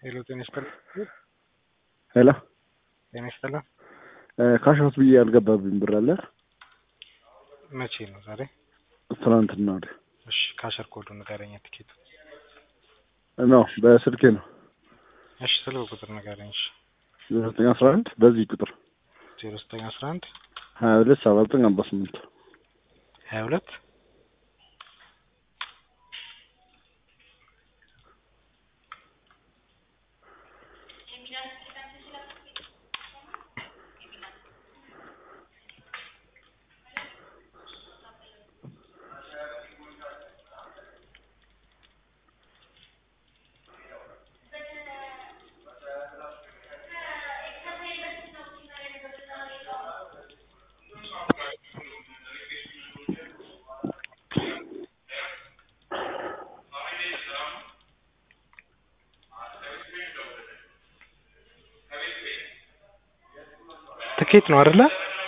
ሄሎ ጤና ይስጥልኝ። ሄሎ ጤና ይስጥልኝ። ካሽሆት ብዬ ያልገባብኝ ብር አለ መቼ ነው ዛሬ? ትናንትና ወዲያ እሺ ካሸር ኮዱ ንገረኝ። ትኬቱ ነው በስልኬ ነው እሺ ስልክ ቁጥር ንገረኝ። እሺ ዘጠኝ አስራ አንድ በዚህ ቁጥር ዜሮ ዘጠኝ አስራ አንድ ሀያ ሁለት ሰባ ዘጠኝ አርባ ስምንት ሀያ ሁለት ትኬት ነው አይደለ?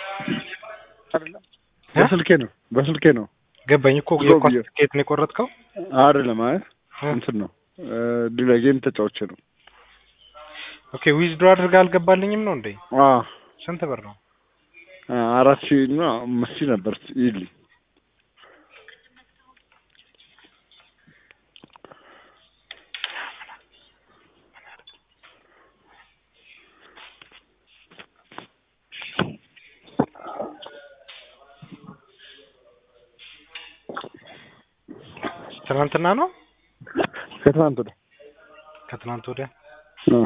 በስልኬ ነው በስልኬ ነው ገባኝ እኮ ብሎ የኳስ ብዬ- ትኬት ነው የቆረጥከው? አይደለም አይ እንትን ነው ሌላ ጌም ተጫውቼ ነው ኦኬ ዊዝድሮ አድርገህ አልገባልኝም ነው እንዴ? አ ስንት ብር ነው? አራት ሺህ እና አምስት ሺህ ነበር ይልኝ ትናንትና ነው ከትናንት ወዲያ ከትናንት ወዲያ አ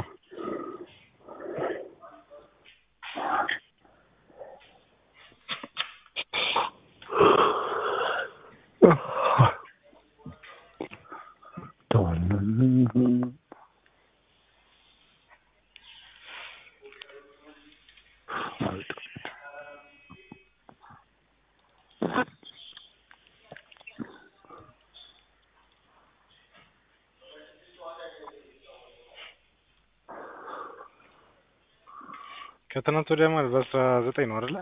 ከትናንት ወዲያ ማለት በአስራ ዘጠኝ ነው አይደለ?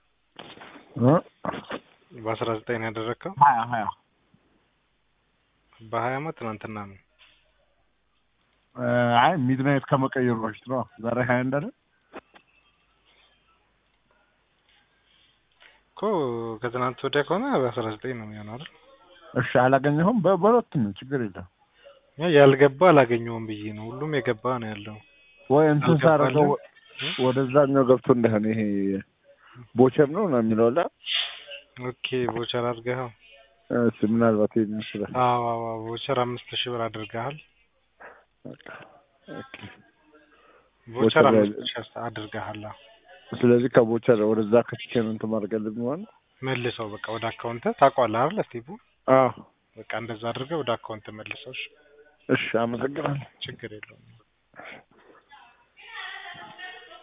በአስራ ዘጠኝ ነው ያደረግከው። ሀያ ሀያ በሀያ አመት ትናንትና ነው። አይ ሚድናይት ከመቀየሩ በፊት ነው ዛሬ ሀያ አንድ አይደል እኮ ከትናንት ወዲያ ከሆነ በአስራ ዘጠኝ ነው የሚሆነው አይደል? እሺ አላገኘሁም በ- በሁለቱም ነው ችግር የለም ያ ያልገባ አላገኘውም ብዬ ነው። ሁሉም የገባ ነው ያለው። ወይ እንትን ሳደርገው አልገባልህም? ወደዛኛው ገብቶ እንደሆነ ይሄ ቦቸር ነው ነው የሚለው ላ ኦኬ ቮቸር አድርገኸው? እሺ ምናልባት ይሄን ይችላል አዎ አዎ አዎ፣ ቮቸር አምስት ሺህ ብር አድርገሃል። ኦኬ ቮቸር ቮቸር ላይ- አምስት ሺህ አድርገሃል። አዎ። ስለዚህ ከቦቸር ወደዛ ከትቼ ነው እንትን ማድረግ ያለብኝ ማለት ነው መልሰው በቃ ወደ አካውንት ታውቀዋለህ አይደል? ስቴፑ አዎ በቃ እንደዛ አድርገህ ወደ አካውንት መልሰው። እሺ፣ እሺ አመሰግናለሁ ችግር የለውም።